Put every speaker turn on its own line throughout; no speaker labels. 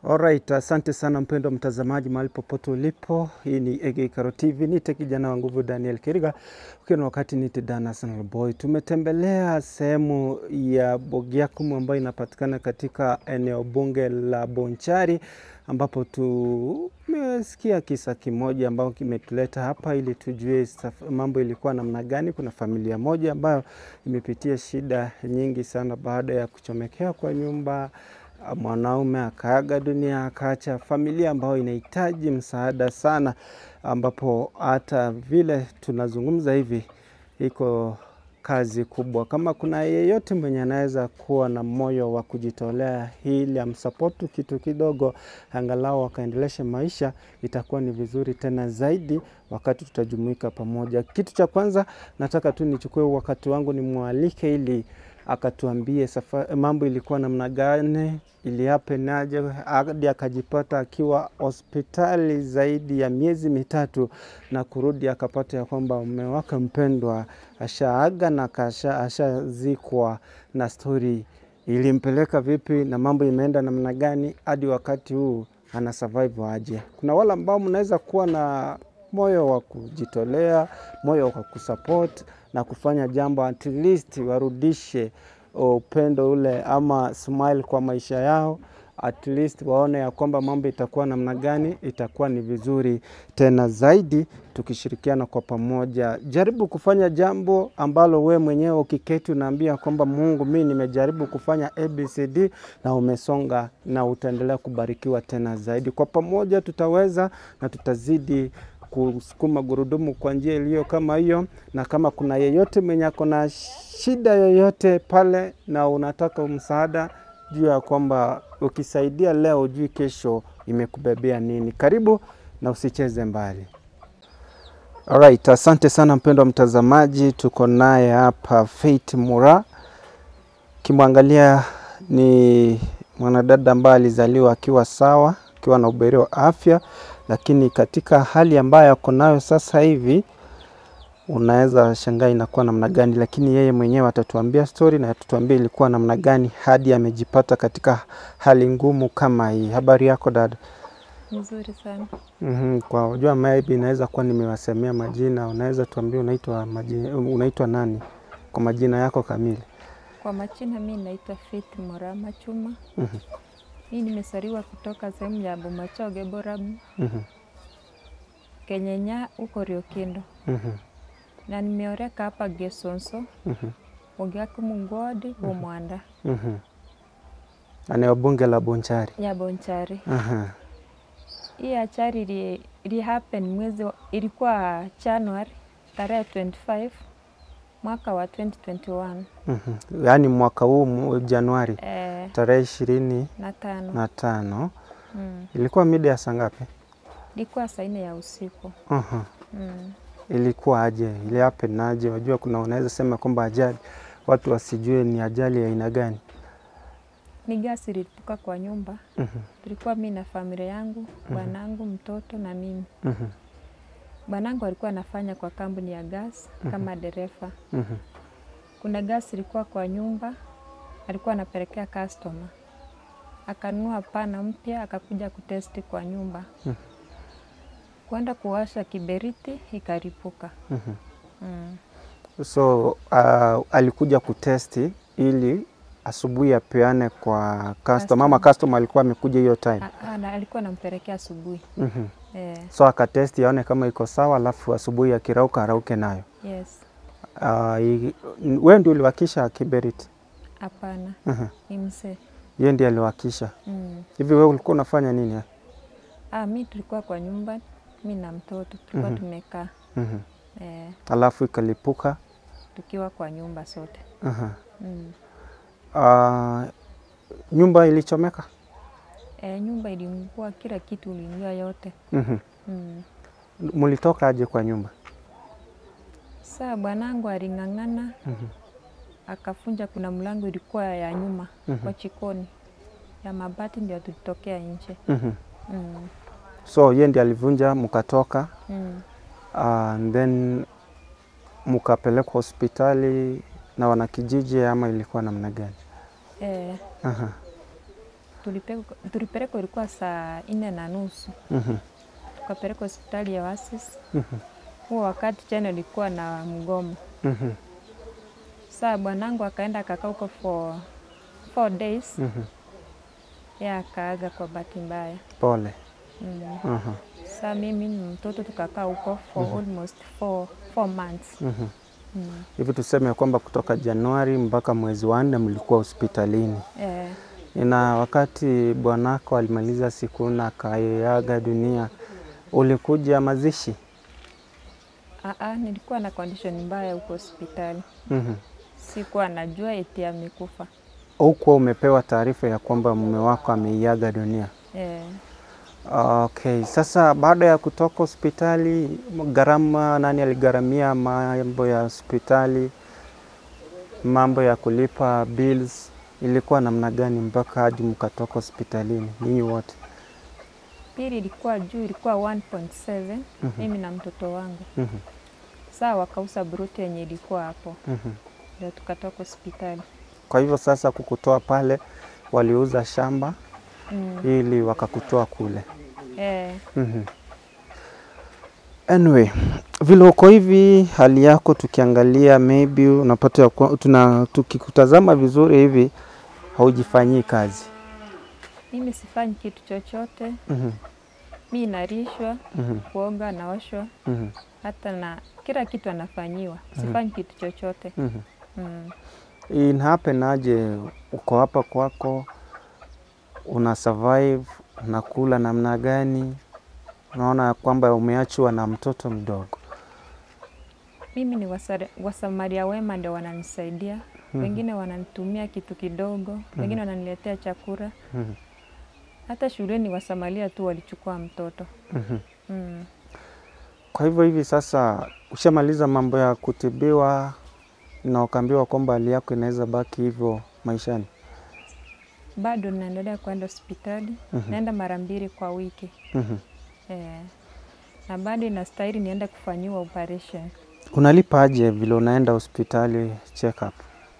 Alright, asante sana mpendwa mtazamaji mahali popote ulipo. Hii ni Ege Karo TV, nite kijana wa nguvu Daniel Kiriga, ukiwa na wakati nite Dan Arsenal Boy. Tumetembelea sehemu ya Bogiakumu ambayo inapatikana katika eneo bunge la Bonchari ambapo tumesikia kisa kimoja ambao kimetuleta hapa ili tujue saf- mambo ilikuwa namna gani. Kuna familia moja ambayo imepitia shida nyingi sana baada ya kuchomekewa kwa nyumba mwanaume akaaga dunia, akaacha familia ambayo inahitaji msaada sana, ambapo hata vile tunazungumza hivi iko kazi kubwa. Kama kuna yeyote mwenye anaweza kuwa na moyo wa kujitolea ili amsapotu kitu kidogo, angalau akaendeleshe maisha, itakuwa ni vizuri tena zaidi wakati tutajumuika pamoja. Kitu cha kwanza nataka tu nichukue wakati wangu nimwalike ili akatuambie safa, mambo ilikuwa namna gani, iliapenaje hadi akajipata akiwa hospitali zaidi ya miezi mitatu na kurudi akapata ya kwamba mume wake mpendwa ashaaga na kasha, ashazikwa na stori ilimpeleka vipi na mambo imeenda namna gani hadi wakati huu ana survive aje. Kuna wale ambao mnaweza kuwa na moyo wa kujitolea, moyo wa kusupport na kufanya jambo at least warudishe upendo ule ama smile kwa maisha yao, at least waone ya kwamba mambo itakuwa namna gani. Itakuwa ni vizuri tena zaidi tukishirikiana kwa pamoja. Jaribu kufanya jambo ambalo we mwenyewe ukiketi unaambia kwamba Mungu, mi nimejaribu kufanya ABCD na umesonga na utaendelea kubarikiwa tena zaidi. Kwa pamoja tutaweza na tutazidi kusukuma gurudumu kwa njia iliyo kama hiyo, na kama kuna yeyote mwenye ako na shida yoyote pale na unataka msaada, juu ya kwamba ukisaidia leo, ujui kesho imekubebea nini. Karibu na usicheze mbali. Alright, asante sana mpendwa mtazamaji, tuko naye hapa Faith Mura. Kimwangalia ni mwanadada ambaye alizaliwa akiwa sawa, akiwa na uberi wa afya, lakini katika hali ambayo ako nayo sasa hivi unaweza shangaa inakuwa namna gani, lakini yeye mwenyewe atatuambia story na atatuambia ilikuwa namna gani hadi amejipata katika hali ngumu kama hii. Habari yako dada?
Nzuri sana.
Mm-hmm. Kwa ujua maybe inaweza kuwa nimewasemea majina, unaweza tuambie unaitwa majina, unaitwa nani kwa majina yako kamili?
Kwa majina mi naitwa Faith Morama Chuma.
Mhm.
Mi nimesaliwa kutoka sehemu ya Bomachoge Borabu,
Mhm.
Kenyenya huko Riokindo,
Mhm.
na nimeoreka hapa Gesonso
Mhm.
Ogiakumu Ngwadi Bomwanda
Mhm. Eneo bunge la Bonchari.
ya Bonchari.
Aha.
Hii achari ili, ili happen mwezi wa- ilikuwa January tarehe 25 mwaka wa 2021
Mhm. Yaani mwaka huu mu- Januari
eh,
tarehe ishirini
na tano
na tano
mm.
ilikuwa mida ya saa ngapi?
Ilikuwa saa nne ya usiku
Aha.
mm.
Ilikuwa aje? Ile happen aje? Unajua kuna unaweza sema kwamba ajali watu wasijue ni ajali ya aina gani.
Ni gasi ililipuka kwa nyumba.
Mhm.
Tulikuwa mi na familia yangu, bwanangu, mtoto na mimi.
Mhm.
Bwanangu alikuwa anafanya kwa kampuni ya gas kama dereva.
Mhm.
Kuna gas ilikuwa kwa nyumba, alikuwa anapelekea customer. Akanunua pana mpya, akakuja kutesti kwa nyumba. Kwenda kuwasha kiberiti, ikaripuka.
Mhm.
Mm.
So uh, alikuja kutesti ili asubuhi apeane kwa customer ama customer alikuwa amekuja hiyo time.
A- ana- alikuwa anampelekea asubuhi.
Mhm.
Eh,
So akatesti aone kama iko sawa, alafu asubuhi akirauka arauke nayo.
yes.
Uh, i- wewe ndio uliwakisha kiberiti?
Hapana,
Mhm.
ni mzee.
Yeye ndiye aliwakisha.
Mm.
Hivi wewe ulikuwa unafanya nini?
Ah, mi tulikuwa kwa nyumba, mi na mtoto tulikuwa tumekaa
Mhm.
eh,
Alafu ikalipuka.
tukiwa kwa nyumba sote
Aha.
mm.
Uh, nyumba ilichomeka.
eh, nyumba iliungua, kila kitu uliungua yote
Mhm.
mm.
Mlitoka aje kwa nyumba?
Saa bwanangu aling'ang'ana
Mhm.
akafunja, kuna mlango ilikuwa ya nyuma
Mhm.
kwa chikoni ya mabati, ndio tulitokea nje
Mhm.
mm.
So yeye ndiye alivunja, mkatoka
mm.
uh, and then mkapelekwa hospitali na wanakijiji ama ilikuwa namna gani?
eh,
Aha.
tulipelekwa tulipelekwa ilikuwa saa nne na nusu
Mhm.
tukapelekwa hospitali ya Oasis.
Mhm.
Huo wakati China ilikuwa na mgomo.
Mhm.
Saa bwanangu akaenda akakaa huko for four days,
Mhm.
yeye akaaga kwa bahati mbaya.
Pole.
Mm.
Aha.
Saa mimi ni mtoto tukakaa huko for almost four, four months.
Mhm.
Mm.
Hivi tuseme kwamba kutoka Januari mpaka mwezi wa nne mlikuwa hospitalini,
Eh,
na wakati bwanako alimaliza siku na akaaga dunia, ulikuja mazishi?
aa, nilikuwa na condition mbaya huko hospitali,
Mhm.
sikuwa najua eti amekufa.
Hukuwa umepewa taarifa ya kwamba mume wako ameiaga dunia?
Eh,
Okay, sasa baada ya kutoka hospitali, gharama, nani aligharamia mambo ya hospitali, mambo ya kulipa bills, ilikuwa namna gani mpaka hadi mkatoka hospitalini nyinyi wote?
pili ilikuwa juu, ilikuwa 1.7 mimi na mtoto wangu.
Mhm,
Saa wakauza bruti yenye ilikuwa hapo,
mhm.
ndio tukatoka hospitali.
Kwa hivyo sasa kukutoa pale, waliuza shamba
Mm.
ili wakakutoa kule.
Eh,
Mhm. Anyway, vile uko hivi hali yako tukiangalia maybe unapata ya kwa- tuna tukikutazama vizuri hivi haujifanyii kazi.
mimi sifanyi kitu chochote,
Mhm,
mi narishwa,
mhm,
kuoga, naoshwa,
mhm,
hata na kila kitu anafanyiwa, sifanyi kitu chochote.
mhm.
Mm.
In happen aje uko hapa kwako una survive unakula namna gani? Unaona kwamba umeachwa na mtoto mdogo.
Mimi ni wasare- wasamaria wema ndio wananisaidia, wengine wananitumia kitu kidogo, wengine wananiletea chakula.
Mhm,
Hata shuleni wasamaria tu walichukua mtoto.
mhm.
Mm.
Kwa hivyo hivi sasa ushamaliza mambo ya kutibiwa na ukaambiwa kwamba hali yako inaweza baki hivyo maishani.
Bado naendelea kwenda hospitali,
Mhm.
naenda mara mbili kwa wiki
Mhm.
eh, na bado inastahili niende kufanyiwa operation.
Unalipa aje vile unaenda hospitali check up?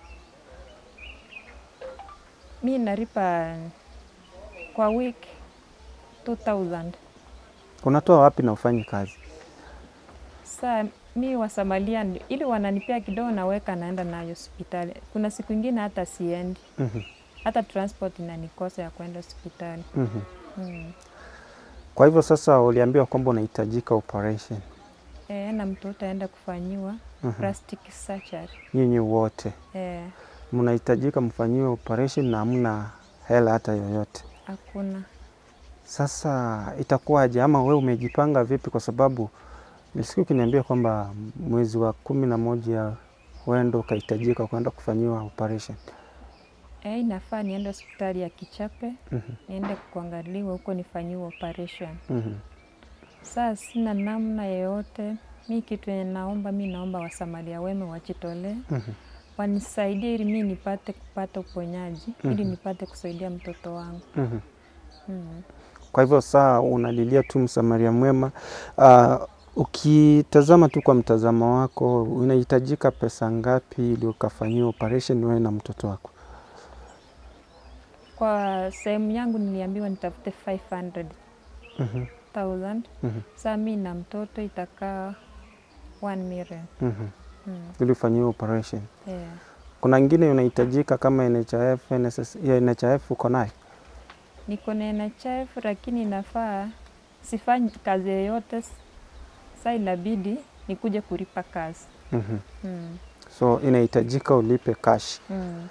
Mi nalipa kwa wiki 2000
Unatoa wapi na ufanyi kazi?
Saa mi wasamalia ndi- ili wananipea kidogo, naweka naenda nayo hospitali. Kuna siku ingine hata siendi,
Mhm.
hata transport inanikosa ya kwenda hospitali
Mhm.
mm.
Kwa hivyo sasa uliambiwa kwamba unahitajika operation.
E, na mtoto aenda kufanyiwa
Mhm.
plastic surgery
Nyinyi wote
e,
mnahitajika mfanyiwe operation na hamna hela hata yoyote.
hakuna
Sasa itakuwaje, ama we umejipanga vipi? Kwa sababu nilisikia ukiniambia kwamba mwezi wa kumi na moja wendo ukahitajika kwenda kufanyiwa operation.
e, inafaa niende hospitali ya Kichape
Mhm.
niende kuangaliwa huko nifanyiwe operation.
Mhm.
Saa sina namna yoyote, mi kitu yenye naomba, mi naomba wasamaria wema wajitolee
Mhm.
wanisaidie ili mi nipate kupata uponyaji ili nipate kusaidia mtoto wangu
Mhm.
mm.
Kwa hivyo saa unalilia tu msamaria mwema. Uh, ukitazama tu kwa mtazamo wako, unahitajika pesa ngapi ili ukafanyiwa operation wewe na mtoto wako?
Kwa sehemu yangu niliambiwa nitafute 500,000
Mhm. Mhm.
saa mi na mtoto itakaa 1 million
Mhm.
mm.
Ili ufanyiwe operation.
yeah.
Kuna ingine unahitajika kama NHIF, NSS, ya NHIF uko nayo?
Niko na NHIF lakini inafaa sifanyi kazi yoyote, saa inabidi nikuje kulipa kazi
Mhm.
mm.
So inahitajika ulipe cash.
Mm.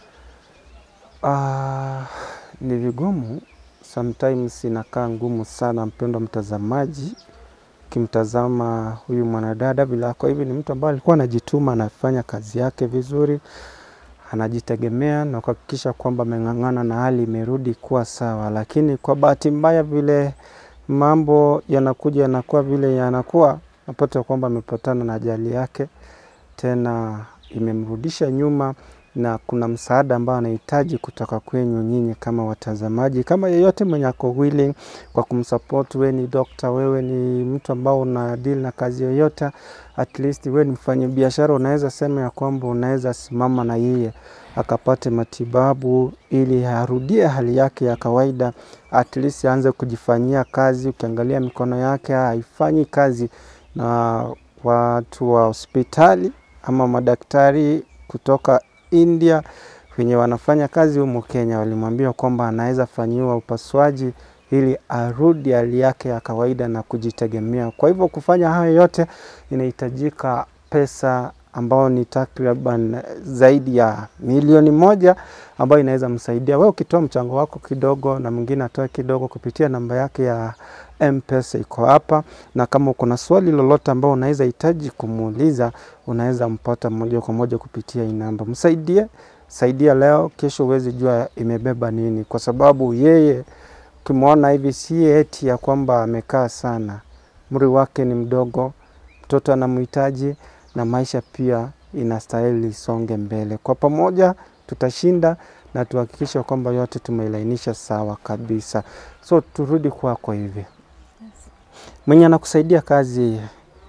Ah, ni vigumu sometimes, inakaa ngumu sana, mpendwa mtazamaji, ukimtazama huyu mwanadada vile ako hivi, ni mtu ambaye alikuwa anajituma, anafanya kazi yake vizuri, anajitegemea na kuhakikisha kwamba ameng'ang'ana na hali imerudi kuwa sawa, lakini kwa bahati mbaya vile mambo yanakuja yanakuwa vile yanakuwa, napata kwamba amepatana na ajali yake tena imemrudisha nyuma na kuna msaada ambao anahitaji kutoka kwenyu nyinyi kama watazamaji, kama yeyote mwenye ako willing kwa kumsupport. Wewe ni dokta, wewe ni mtu ambao una deal na kazi yoyote, at least wewe ni mfanya biashara, unaweza sema ya kwamba unaweza simama na yeye akapate matibabu ili arudie hali yake ya kawaida, at least aanze kujifanyia kazi. Ukiangalia mikono yake haifanyi kazi, na watu wa hospitali ama madaktari kutoka India wenye wanafanya kazi humu Kenya walimwambia kwamba anaweza fanyiwa upasuaji ili arudi hali yake ya kawaida na kujitegemea. Kwa hivyo kufanya hayo yote inahitajika pesa ambao ni takriban zaidi ya milioni moja ambayo inaweza msaidia wewe ukitoa mchango wako kidogo na mwingine atoe kidogo kupitia namba yake ya M-Pesa iko hapa, na kama uko na swali lolote ambao unaweza hitaji kumuuliza, unaweza mpata moja kwa moja kupitia hii namba. Msaidie, saidia leo, kesho huwezi jua imebeba nini, kwa sababu yeye ukimwona hivi si eti ya kwamba amekaa sana, umri wake ni mdogo, mtoto anamhitaji na maisha pia inastahili isonge mbele. Kwa pamoja tutashinda na tuhakikishe kwamba yote tumeilainisha sawa kabisa. So turudi kwako hivi, mwenye anakusaidia kazi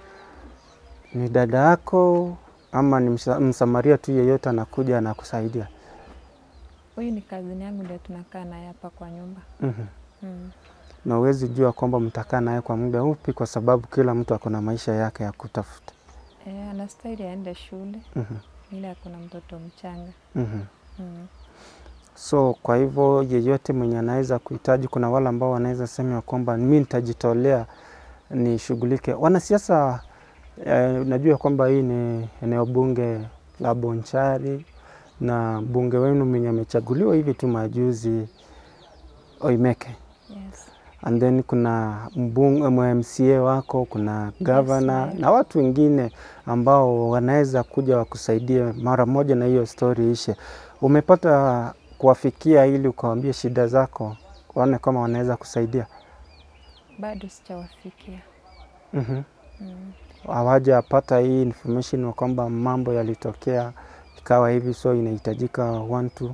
ni dada yako ama ni msa- msamaria tu yeyote anakuja anakusaidia?
Huyu ni kazini yangu, ndio tunakaa naye hapa kwa nyumba
Mhm.
mm.
na huwezi jua kwamba mtakaa naye kwa muda upi, kwa sababu kila mtu ako na maisha yake ya kutafuta.
E, anastahili aende shule
Mhm.
ile akuna mtoto mchanga
Mhm.
mm.
So kwa hivyo yeyote mwenye anaweza kuhitaji, kuna wale ambao wanaweza sema ya kwamba mi nitajitolea nishughulike. Wanasiasa eh, najua kwamba hii ni eneo bunge la Bonchari na mbunge wenu mwenye amechaguliwa hivi tu majuzi Oimeke,
yes.
and then kuna mbunge MCA wako, kuna gavana
right.
na watu wengine ambao wanaweza kuja wakusaidie mara moja na hiyo stori ishe. Umepata kuwafikia ili ukawambia shida zako, waone kama wanaweza kusaidia?
Bado sijawafikia
Mhm.
mm.
hawajapata hii information wa kwamba mambo yalitokea ikawa hivi, so inahitajika one two.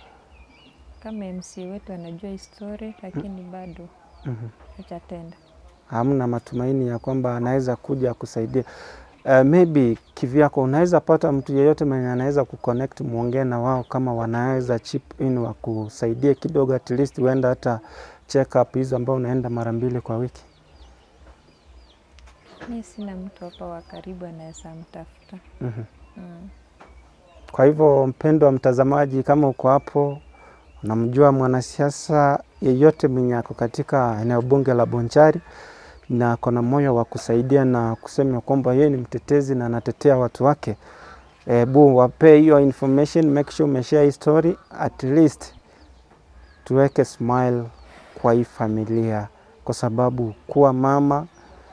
Kama MC wetu anajua histori lakini bado
Mhm.
hajatenda.
hamna matumaini ya kwamba anaweza kuja kusaidia. Uh, maybe kivyako unaweza pata mtu yeyote mwenye anaweza kuconnect, muongee na wao kama wanaweza chip in wakusaidie kidogo, at least uenda hata check up hizo ambao unaenda mara mbili kwa wiki.
Mi sina mtu hapa wa karibu anaweza mtafuta
Mhm.
mm.
Kwa hivyo mpendwa mtazamaji, kama uko hapo unamjua mwanasiasa yeyote mwenye ako katika eneo bunge la Bonchari na ako na moyo wa kusaidia na kusema kwamba yeye ni mtetezi na anatetea watu wake, hebu wapee hiyo information, make sure umeshare hii story, at least tuweke smile kwa hii familia, kwa sababu kuwa mama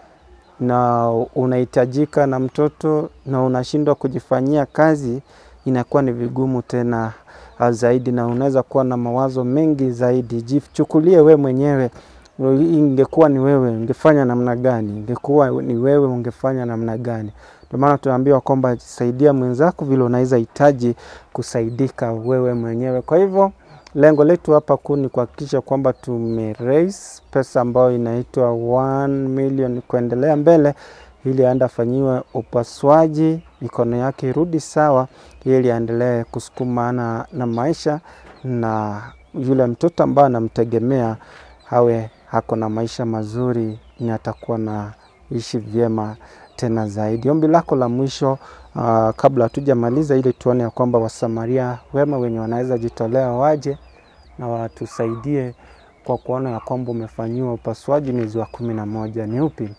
na unahitajika na mtoto na unashindwa kujifanyia kazi inakuwa ni vigumu tena zaidi, na unaweza kuwa na mawazo mengi zaidi. Jichukulie we mwenyewe, ingekuwa ni wewe ungefanya namna gani? Ingekuwa ni wewe ungefanya namna gani? Ndio maana tunaambiwa kwamba saidia mwenzako vile unaweza hitaji kusaidika wewe mwenyewe. Kwa hivyo lengo letu hapa kuu ni kuhakikisha kwamba tume raise pesa ambayo inaitwa 1 million kuendelea mbele, ili aende afanyiwe upasuaji, mikono yake irudi sawa, ili aendelee kusukumana na maisha, na yule mtoto ambaye anamtegemea awe hako na maisha mazuri, ni atakuwa na ishi vyema tena zaidi. Ombi lako la mwisho uh, kabla hatujamaliza, ili tuone ya kwamba wasamaria wema wenye wanaweza jitolea waje na watusaidie kwa kuona ya kwamba umefanyiwa upasuaji mwezi wa kumi na moja ni upi?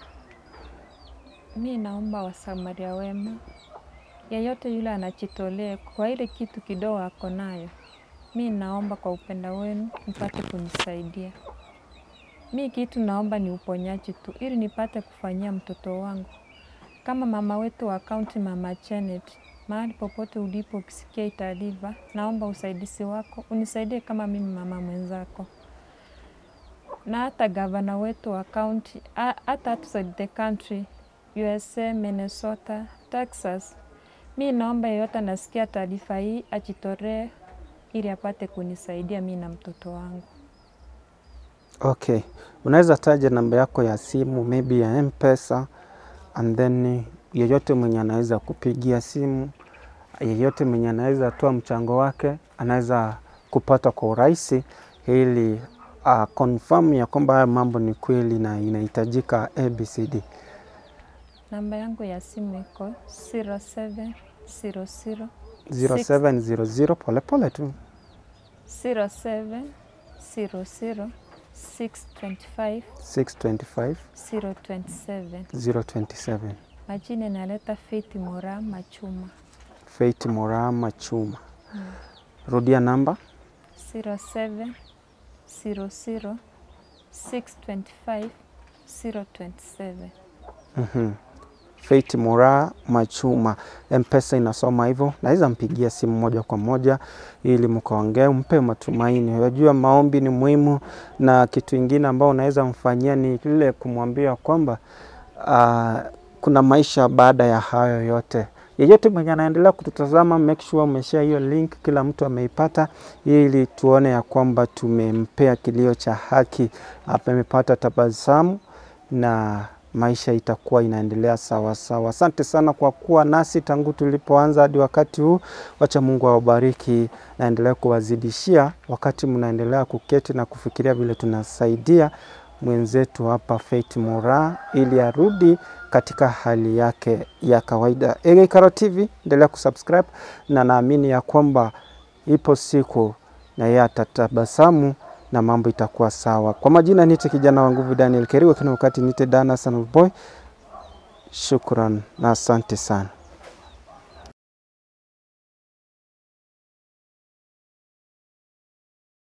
Mi naomba wasamaria wema yeyote yule anajitolea kwa ile kitu kidogo ako nayo, mi naomba kwa upendo wenu mpate kunisaidia. Mi kitu naomba ni uponyaji tu, ili nipate kufanyia mtoto wangu. Kama mama wetu wa kaunti, Mama Janet, mahali popote ulipo, ukisikia hii taarifa, naomba usaidizi wako, unisaidie kama mimi mama mwenzako, na hata gavana wetu wa kaunti, hata outside the country, USA, Minnesota, Texas, Mi naomba yeyote anasikia taarifa hii ajitolee ili apate kunisaidia mi na mtoto wangu.
Okay, unaweza taja namba yako ya simu maybe ya M-Pesa and then yeyote mwenye anaweza kupigia simu, yeyote mwenye anaweza toa mchango wake anaweza kupata kwa urahisi ili uh, confirm ya kwamba haya mambo ni kweli na inahitajika ABCD.
Namba yangu ya simu iko 0700
0700 pole pole tu
0700 625
625
027.
027.
Majina inaleta Faith Mora Machuma.
Faith Morama Chuma. Rudia namba
07 00 625 027.
Mhm. Faith Mora Machuma, Mpesa inasoma hivyo. Naweza mpigia simu moja kwa moja ili mkaongee, mpe matumaini. Unajua maombi ni muhimu, na kitu ingine ambao unaweza mfanyia ni ile kumwambia kwamba uh, kuna maisha baada ya hayo yote. Yeyote mwenye anaendelea kututazama, make sure umeshare hiyo link, kila mtu ameipata, ili tuone ya kwamba tumempea kilio cha haki, amepata tabasamu na maisha itakuwa inaendelea sawa sawa. Asante sana kwa kuwa nasi tangu tulipoanza hadi wakati huu. Wacha Mungu awabariki, naendelea kuwazidishia wakati mnaendelea kuketi na kufikiria vile tunasaidia mwenzetu hapa Faith Mora ili arudi katika hali yake ya kawaida. Ege Karo TV, endelea kusubscribe na naamini ya kwamba ipo siku na yeye atatabasamu na mambo itakuwa sawa. Kwa majina nite kijana wa nguvu Daniel Keriwa, kina wakati nite Dana Son of Boy. Shukran na asante sana.